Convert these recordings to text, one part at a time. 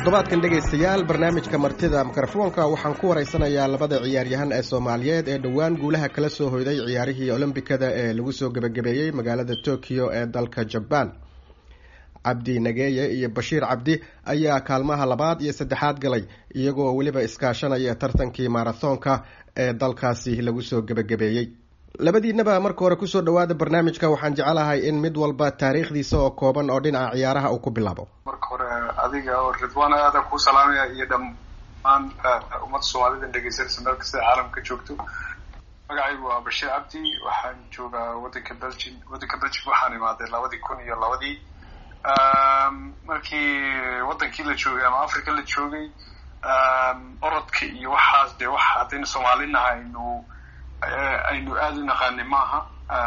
toddobaadkan dhegaystayaal barnaamijka martida mikrofoonka waxaan ku waraysanayaa labada ciyaaryahan ee soomaaliyeed ee dhowaan guulaha kala soo hoyday ciyaarihii olombikada ee lagu soo gebagabeeyey magaalada tokyo ee dalka jabaan cabdi nageeye iyo bashiir cabdi ayaa kaalmaha labaad iyo saddexaad galay iyagoo weliba iskaashanaya tartankii marathoonka ee dalkaasi lagu soo gebagabeeyey labadiinaba marka hore kusoo dhawaada barnaamijka waxaan jecelahay in mid walba taariikhdiisa oo kooban oo dhinaca ciyaaraha uu ku bilaabo marka hore adiga oo ridwaan aada kuu salaamaya iyo dhammaan ummadda soomaalida dhegeysanaysa meel kasta caalamka joogto magacaygu waa bashiir cabdi waxaan joogaa wadanka belgium wadanka belgium waxaan imaaday labadii kun iyo labadii markii wadankii la joogay ama africa la joogay orodka iyo waxaas dee waxa haddaynu soomaalinaha aynu aynu aada u naqaanay maaha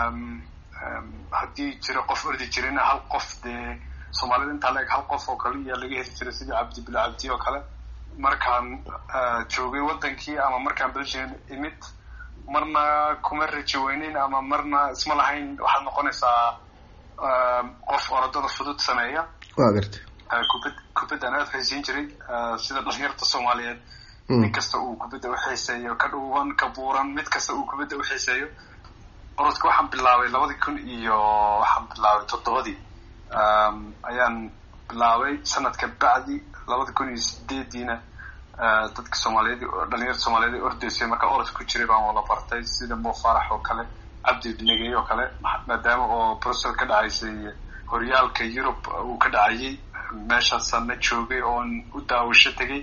haddii jiro qof ordi jirina hal qof dee soomaalida intaa la eg hal qof oo kale iyaa laga heli jiray sidii cabdi bilo cabdi oo kale markaan joogay wadankii ama markaan belgium imid marna kuma rajo weyneyn ama marna isma lahayn waxaad noqonaysaa qof orodada fudud sameeya wa garta kubad kubaddan aada haysiin jiray sida dhalinyarta soomaaliyeed nin kasta uu kubadda uxiiseeyo ka dhuuban ka buuran mid kasta uu kubadda uxiiseeyo orodka waxaan bilaabay labadii kun iyo waxaan bilaabay toddobadii ayaan bilaabay sanadka bacdi labada kun iyo sideediina dadka soomaaliyeed dhalinyarta soomaaliyeed ordeysay marka orodka ku jiray baan wala bartay sida mo farax oo kale cabdi negey oo kale maadaama oo brussel ka dhacaysay horyaalka yurub uu ka dhacayay meeshaasana joogay oon u daawasho tegay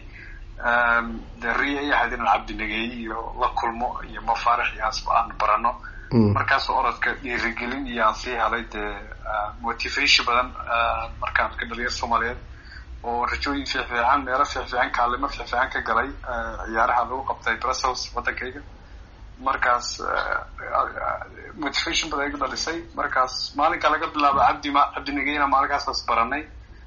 de ria ay ahayd inaan cabdi negeey iyo la kulmo iyo mo farax iyo aan barano markaasoo orodka dhiirigelin iyo aan sii helay dee motivation badan markaan arkay dhalinyar soomaaliyeed oo rajooyin fiicfiican meelo fiicfiican kaalimo fiicfiican ka galay ciyaaraha lagu qabtay brussels waddankayga markaas motivation badan iga dhalisay markaas maalinka laga bilaabo cabdi ma cabdi negeyna maalinkaasas baranay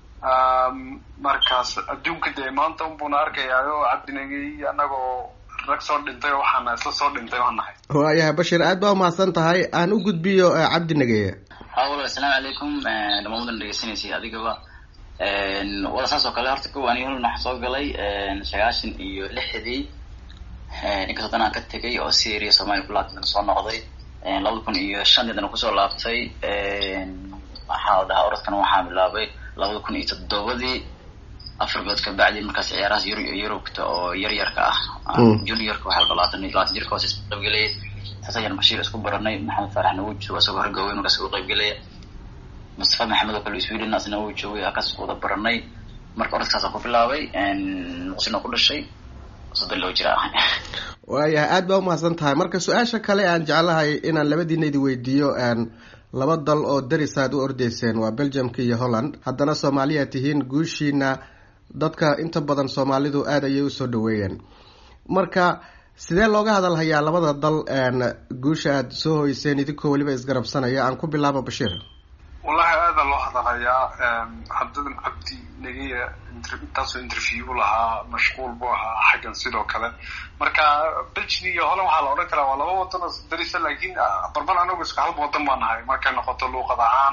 markaas adduunka dee maanta unbuna arkayaayo cabdi negey anagoo rag soo dhintay oo waxaana isla soo dhintay waan nahay waayahay bashir aad baa umahadsan tahay aan u gudbiyo cabdi nageeye hawal assalaamu calaykum dhamaan wadan dhegeysanaysay adigaba wala saas oo kale horta kow aniga waxaa soo galay sagaashan iyo lixdii inkastoo dan aan ka tegay oo syria somalia kulaatan soo noqday labada kun iyo shantii dana kusoo laabtay waxaa la dhahaa orodkana waxaa bilaabay labada kun iyo toddobadii afar bilood ka bacdi markaas ciyaarahaas yur yurubta oo yar yarka ah juniorka waxaa la labaatan labaatan jirka hoos isku qaybgelaya saas ayaan bashiir isku baranay maxamed faarax nagu jooga isagoo horgawey markaas ugu qaybgelaya mustafa maxamed oo kale sweden asna uu joogay halkaas wada baranay marka orodkaasaan ku bilaabay muqsina ku dhashay soddon loo jira ah waayahay aad baa umahadsan tahay marka su-aasha kale aan jeclahay inaan labadiina idi weydiiyo laba dal oo daris aad u ordeyseen waa belgiumka iyo holland haddana soomaaliya tihiin guushiina dadka inta badan soomaalidu aada ayay usoo dhaweeyeen marka sidee looga hadalhayaa labada dal guusha aada soo hoyseen idinkoo weliba isgarabsanaya aan ku bilaabo bashiir wallahi aada loo hadalhayaa haddadan cabdi negeya intaasoo interview lahaa mashquul buu ahaa xaggan sidoo kale marka belgium iyo holland waxaa la odhan karaa waa laba wadan oo darisa laakiin barban anagu isku halba wadan baa nahay markay noqoto luuqad ahaan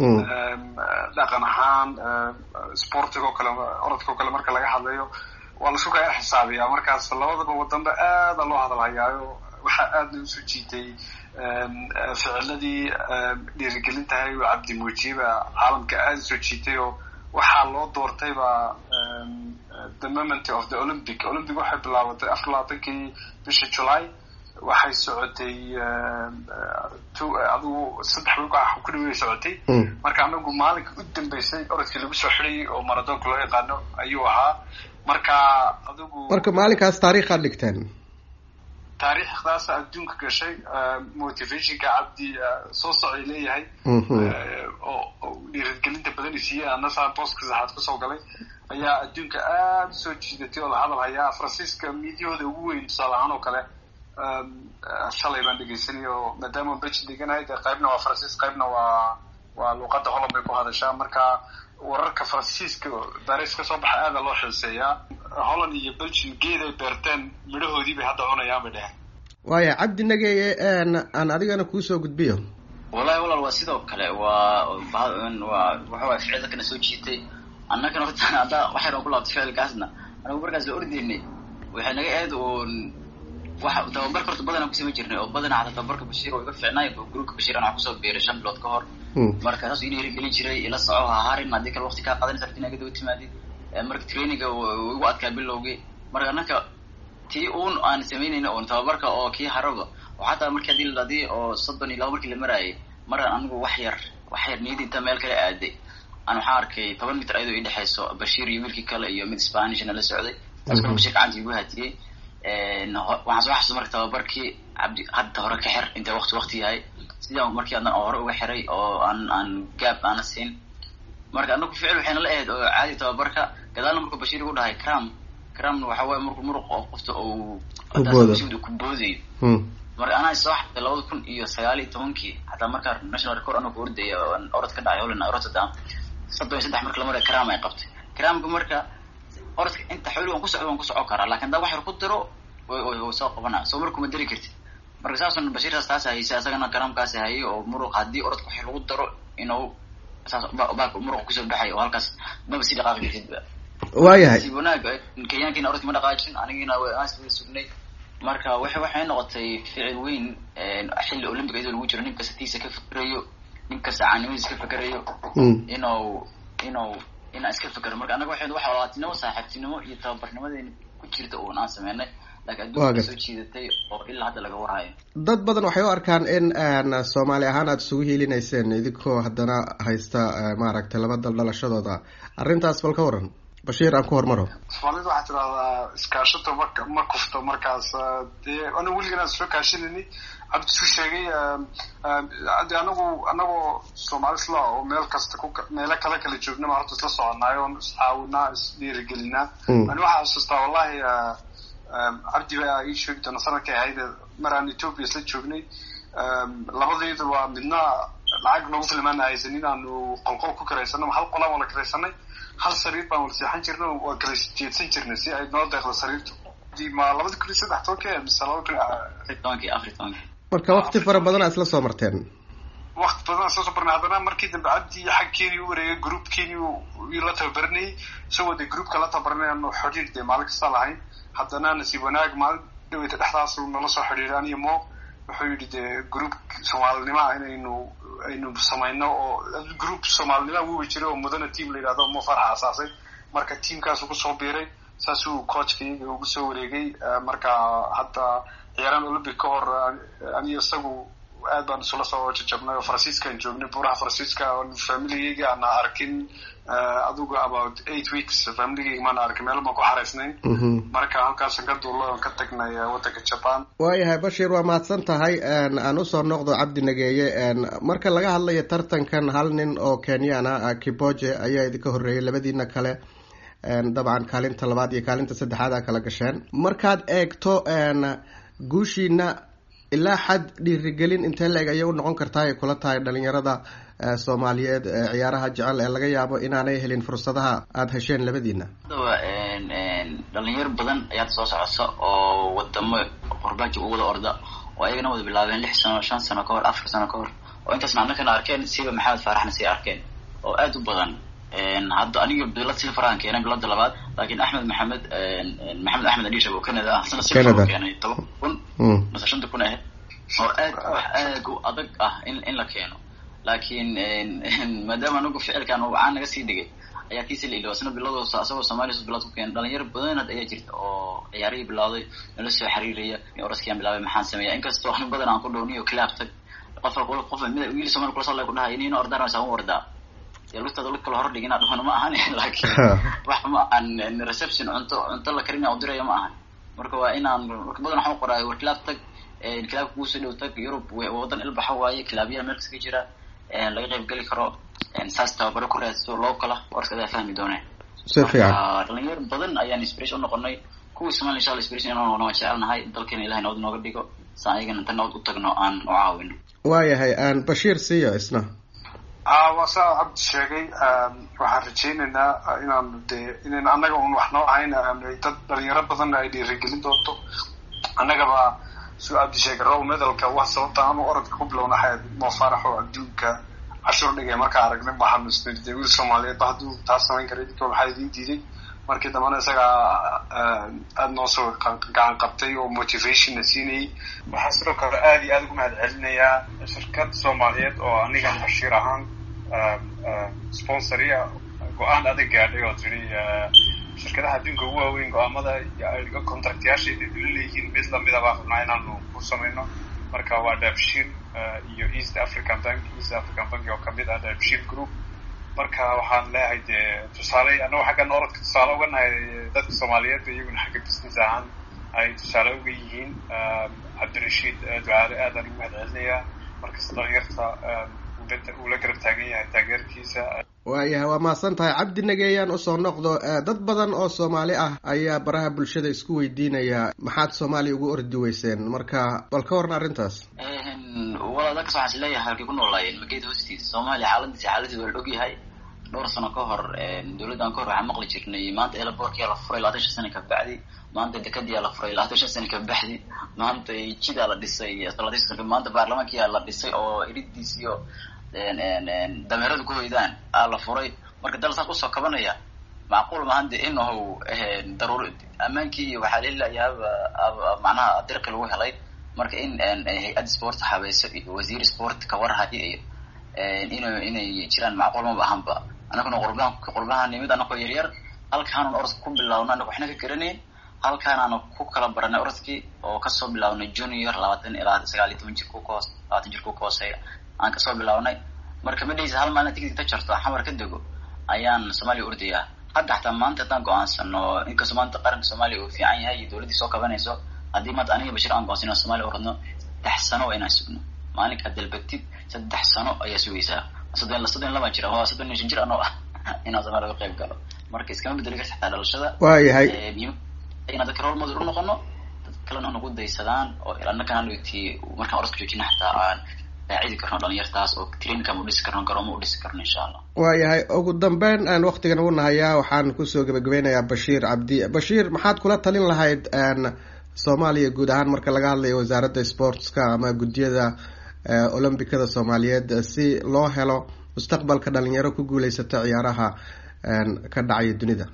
dhaqan ahaan sportiga oo kale orodka oo kale marka laga hadlayo waa la isku kaya xisaabiyaa markaas labadaba wadanba aada loo hadalhayaayo waxaa aada usoo jiitay ficiladii dhiirigelintahay oo cabdi muujiyeba caalamka aada usoo jiitay oo waxaa loo doortayba the moment of the olympic olympic waxay bilaabatay afar labaatankii bisha july waxay socotay adigu saddex wiil ku dhawey socotay marka anagu maalinka u dambeysay orodkii lagu soo xidhayay oo maradoonka loo yaqaano ayuu ahaa marka adigu marka maalinkaas taariikhaad dhigteen taariikhdaasa adduunka gashay motivationka cabdi soo socay leeyahay oo dhiirigelinta badan isiiyey anasaa booska saxaad kusoo galay ayaa adduunka aada usoo jiidatay oo la hadal hayaa faransiiska miidyahooda ugu weyn tusaale ahaan oo kale shalay baan dhegeysanay oo maadaama beji deganahay dee qaybna waa faransiis qaybna waa waa luuqadda holland bay ku hadashaa marka wararka faransiiska baris ka soo baxa aada loo xiiseeyaa holland iyo belgium geed ay beerteen midhahoodii bay hadda cunayaan bay dheheen waaya cabdi nageeye aan adigana kuusoo gudbiyo wallahi walaal waa sidoo kale waa waa waxaway ficilda kana soo jiitay annagana horta hadda wax yar oo ku laabtay ficilkaasna anagu markaas la ordaynay waxay naga aad uun waxa tababarka horta badanaan kusama jirnay oo badanaa xataa tababarka bashiir oo iga fiicnaay oo gruupka bashiir anaa kusoo biiray shan bilood ka hor marka saas inay hirgelin jiray ila soco ha harin haddii kale waqti kaa qadanaysa rabti inaad daba timaadid marka traininga igu adkaa bilowgii marka annaka tii uun aan samaynayna oon tababarka oo kii haraba oo xataa markii hadii la hadii oo soddon iyo laba markii la maraayay maraan anigu wax yar wax yar niyadda intaa meel kale aaday aan waxaan arkay toban mitr ayadoo idhexayso bashiir iyo wiilkii kale iyo mid spanishna la socday taas kale bashiir gacanta igu hatiyey waxaan soo xasuusta marka tababarkii cabdi hadda hore ka xir intay waqti waqti yahay sidaan markii adan hore uga xiray oo aan aan gaab aana siin marka anaku ficil waxayna la ahayd oo caadi tababarka gadaalna markuu bashiir igu dhahay cram cramna waxa waye marku muruq oo qofta uu ku boodayo marka anaa soo xaday labada kun iyo sagaal iyo tobankii xataa markaa national record anoo ku ordaya orod ka dhacay holland rotterdam soddon iyo saddex marka la maraya cram ay qabtay cramka marka orodka inta xooli waan ku socdo waan ku socon karaa lakin hadaa wax yar ku diro way soo qabanaa soo markuma dari kartid marka saasun bashiirtaas taas haysa isagana cramkaasi hayay oo muruq haddii orodka wax lagu daro inuu saas baaka muruqa kusoo baxay oo halkaas maba sii dhaqaaqi kartidba waayahay si wanaag kenyaankiina orodki ma dhaqaajin anigiina aan sugnay marka waxay waxay noqotay ficil weyn xilli olympic iyadoo lagu jiro nin kasta tiisa ka fikerayo nin kasta caanimadiisa ka fikerayo inuu inuu inaan iska fikero marka annaga waxay wax walaatinimo saaxiibtinimo iyo tababarnimadeena ku jirta uun aan sameynay laakiin adduunka soo jiidatay oo ilaa hadda laga warhayo dad badan waxay u arkaan in soomaali ahaan aada isugu hiilinayseen idinkoo haddana haysta maaragtay laba dal dhalashadooda arrintaas bal ka waran bashiir aan ku hormaro soomaalida waxaa tidahdaa iskaashato ma ma kufto markaas dee anigu weligan aan soo kaashanayni cabdi su sheegay de anagu anagoo soomaali isla oo meel kasta ku meelo kale kala joognaba horta isla soconaayo on iscaawinaa isdhiirigelinaa ani waxaa xasuustaa wallahi cabdi baa ii sheegi doona sanadkay ahayd maraan ethoopia isla joognay labadayda waa midna lacag noogu filmaan haysan in aanu qolqol ku karaysano hal qolaan wala karaysanay hal sariir baan wala seexan jirnay waa kala jeedsan jirnay si ay noo deeqdo sariirtu ma labada kun iyo saddex tobankii mise laba kun tobankii afar tobankii marka wakti fara badanaa isla soo marteen wakti badan isla soo marnay haddana markii dambe cabdi xag kenya u wareegay group kenya la tababaranayay isagoo dee groupka la tababaranay aanu xidhiir dee maalin kasta lahayn haddana nasiib wanaag maalin dhaweyta dhexdaas nala soo xidhiiray aniyo mo wuxuu yidhi dee group soomaalinimoa inaynu aynu samayno oo group soomaalinimoa wuwi jiray oo mudana team la yidhahdo mo farxa asaasay marka teamkaasu kusoo biiray saasuu coachka iyaga ugu soo wareegay marka hadda ciyaaraan olympic ka hor aniyo isagu aad baan isula soo jajabnay oo faransiiskaan joognay buuraha faransiiska familigayga aana arkin adugu about eight weeks familigayga maana arkin meel baan ku xaraysnayn marka halkaasan ka duulo oon ka tagnay waddanka jaban waayahay bashir waa mahadsan tahay aan usoo noqdo cabdi nageeye marka laga hadlayo tartankan hal nin oo kenyana kiboje ayaa idinka horreeyay labadiina kale dabcan kaalinta labaad iyo kaalinta saddexaad a kala gasheen markaad eegto guushiina ilaa xad dhiirigelin intee la-eg ayay u noqon kartaa ay kula tahay dhalinyarada soomaaliyeed ciyaaraha jecel ee laga yaabo inaanay helin fursadaha aada hesheen labadiina hadaba dhalinyaro badan ayaad soo socota oo wadamo qurbaaji u wada orda oo ayagana wada bilaabeen lix sano shan sano ka hor afar sano ka hor oo intaasna annakana arkeen siba maxamed faaraxna sii arkeen oo aada u badan hadda aniga bilad silfaraan keenay bilada labaad laakiin axmed maxamed maxamed axmed adisha oo canada ah sana silfar keenay toban kun mase shanta kun ahayd oo aad wax aad u adag ah in in la keeno laakiin maadaama anagu ficilkan uu caan naga sii dhigay ayaa kiisi la ilooba sana bilado asagoo soomaaliya bilad ku keenay dhalinyaro badan had ayaa jirta oo ciyaarihii bilawday nala soo xiriiraya oraskiaan bilaabay maxaan sameeya inkastoo ani badan aan ku dhowniyo claab tag qof qof mid wiil somaali kula soo ku dhahay inina ordaan saa u ordaa lugtaada lug kala hor dhigina dhahona ma ahan laakiin wax ma ahan reception cunto cunto la karina u diraya ma ahan marka waa inaan marka badan waxaan qoraayo war claab tag claabka kuusoo dhow tag yurub wadan ilbaxa waaye claabyaha meel kasta ka jira laga qayb geli karo saas tababaro ku raadso loo kala warskadaa fahmi dooneen si fiican dhalinyaro badan ayaan inspiration unoqonay kuwii somalia insha alla inspiration inaan noqono waan jecelnahay dalkeena ilahay nabad nooga dhigo saan ayagana inta nabad u tagno aan u caawino waayahay bashiir siiya isna waa saa cabdi sheegay waxaan rajaynaynaa inaan dee inayn annaga un wax noo ahayn dad dhalinyaro badan ay dhiirigelin doonto annagaba suu cabdi sheegay row medalka wax sababta aanu orodka ku bilowna ahayd moo faarax oo adduunka cashuur dhigay markaa aragnay waxaanu isnirday wiil soomaaliyeed ba hadduu taas samayn karay dadka waxaa idiin diiday markii dambana isagaa aada noo soo gacan qabtay oo motivationna siinayay waxaa sidoo kale aada iyo aada ugu mahad celinayaa shirkad soomaaliyeed oo anigan bashiir ahaan sponsoria go-aan adag gaadhay oo tiri shirkadaha adduunka ugu waaweyn go-aamada contractyaasheeda dula leeyihiin mid lamida baa rabnaa inaanu ku samayno marka waa daabshiil iyo east african bank east african bank oo kamid ah daabshiil group marka waxaan leeyahay dee tusaale annago xaggan orodka tusaale uga nahay dadka soomaaliyeed iyaguna xagga business ahaan ay tusaale uga yihiin cabdirashiid ducaale aadaan ugu mahad celinayaa markasta dhalinyarta uu la garab taagan yahay taageerkiisa waayahay waa mahadsan tahay cabdi nageeyaan usoo noqdo dad badan oo soomaali ah ayaa baraha bulshada isku weydiinaya maxaad soomaaliya ugu ordi weyseen marka bal ka waran arrintaas walaal dadkas waxaan is leeyahay halkay ku noolaayeen mageed hoostiisa soomaaliya xaaladiisa xaaladiisa waa la og yahay dhowr sano ka hor dawladdan ka hor waxaan maqli jirnay maanta elaboorkiyaa la furay labaatan shan sana ka bacdi maanta dekadiyaa la furay labaatan shan sana ka baxdi maanta jidaa la dhisay labaatan shan sana maanta baarlamaankiyaa la dhisay oo iridiis iyo dameerada ku hoydaan aa la furay marka dal saas usoo kabanaya macquul maahan de inahu daruur ammaankii iyo waxaa lelayaaba macnaha dirqi lagu helay marka in hay-ad sport habayso iyo wasiir sport kawarhayo iyo in inay jiraan macquul maba ahanba anaguna qurbahan qurbahan nimid anakoo yaryar halkaanun orodka ku bilawna anaga waxna ka garanayn halkaanaanu ku kala baranay orodkii oo kasoo bilaabnay junior labaatan ilaa sagaal iyo toban jirku kahoos labaatan jirku ka hooseeya aan kasoo bilaabnay marka ma dhehaysa hal maalin tigid ka jarto xamar ka dego ayaan soomaaliya ordayaa hadda xataa maanta haddaan go-aansano inkastoo maanta qaranka soomaaliya uu fiican yahay iyo dawladdii soo kabanayso haddii maanta aniga bashir aan go-aansan inaan somalia oradno saddex sano waa inaan sugno maalinkaa dalbatid saddex sano ayaa sugaysaa soddon soddon laban jir waa soddon iyo shan jir anoo ah inaan soomaaliya uga qayb galo marka iskama bedeli karta xataa dhalashada waayahay inaan dadka role model u noqono dad kalena nagu daysadaan oo annakana halweytii markaan orodka joojina xataa aan raacidi karno dhalinyartaas oo traininka ma udhisi karno garoomo udhisi karno insha allah waayahay ugu dambeyn aan waktigan ugu nahayaa waxaan kusoo gebagabeynayaa bashiir cabdi bashiir maxaad kula talin lahayd soomaaliya guud ahaan marka laga hadlayo wasaaradda sportska ama guddiyada olombicada soomaaliyeed si loo helo mustaqbalka dhalinyaro ku guuleysata ciyaaraha ka dhacaya dunida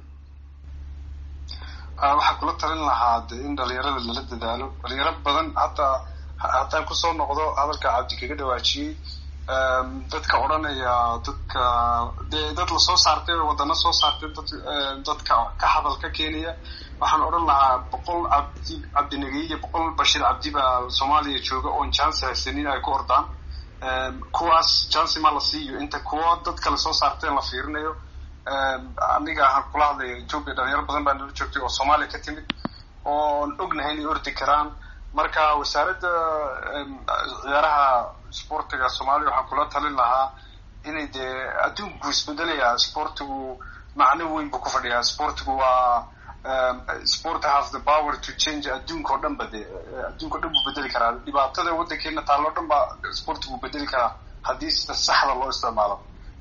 waxaan kula talin lahaa de in dhalinyarada lala dadaalo dhalinyaro badan hataa haddaan kusoo noqdo hadalka cabdi kaga dhawaajiyey dadka odhanaya dadka dee dad lasoo saartay wadano soo saartay dad dadka ka hadal ka keenaya waxaan odhan lahaa boqol cabdi cabdinagey iyo boqol bashir cabdi baa soomaaliya jooga oon jansi haysanin ay ku ordaan kuwaas jansi ma la siiyo inta kuwa dad kale soo saarteen la fiirinayo aniga ahaan kula hadlaya ethoopia dhalinyaro badan baa nala joogtay oo soomaaliya ka timid oon ognahay inay ordi karaan marka wasaaradda ciyaaraha sportiga soomaaliya waxaan kula talin lahaa inay dee adduunku isbedelayaa sportigu macno weyn buu ku fadhiyaa sportigu waa sport has the power to change adduunka oo dhan ba dee adduunka o dhan buu bedeli karaa dhibaatada waddankeena taalo o dhan ba sportigu bedeli karaa haddii sida saxda loo isticmaalo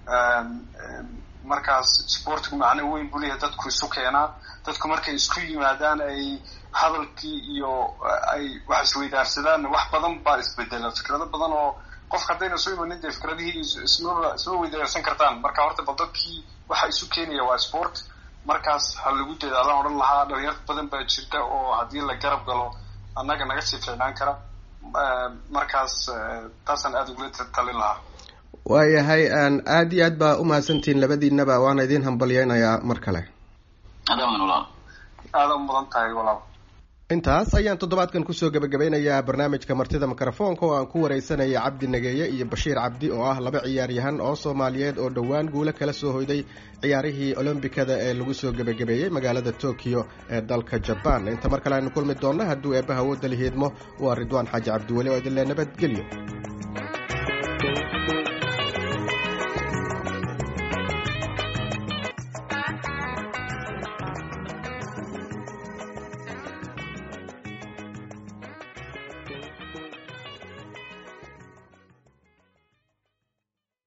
markaas sportigu macno weyn buu leeyahay dadku isu keenaa dadku markay isku yimaadaan ay hadalkii iyo ay wax isweydaarsadaan wax badan baa isbedela fikrado badan oo qofka haddayna soo imanin dee fikradihii ismaba isma weydaarsan kartaan marka horta bal dadkii waxa isu keenaya waa sport markaas ha lagu dadaalaan odhan lahaa dhalinyar badan baa jirta oo haddii la garab galo annaga naga sii fiicnaan kara markaas taasaan aada ugula talin lahaa waayahay aada iyo aad baa umahadsantihiin labadiinaba waana idiin hambalyeynayaa mar kale aada u mudan tahay walaal intaas ayaan toddobaadkan kusoo gebagabeynayaa barnaamijka martida mikrofoonka oo aan ku wareysanaya cabdi nageeye iyo bashiir cabdi oo ah laba ciyaaryahan oo soomaaliyeed oo dhowaan guulo kala soo hoyday ciyaarihii olombikada ee lagu soo gebagabeeyey magaalada tokyo ee dalka jaban inta mar kale aynu kulmi doonno hadduu eebbaha wooda lihiidmo waa ridwaan xaaji cabdiweli oo idinle nabadgelyo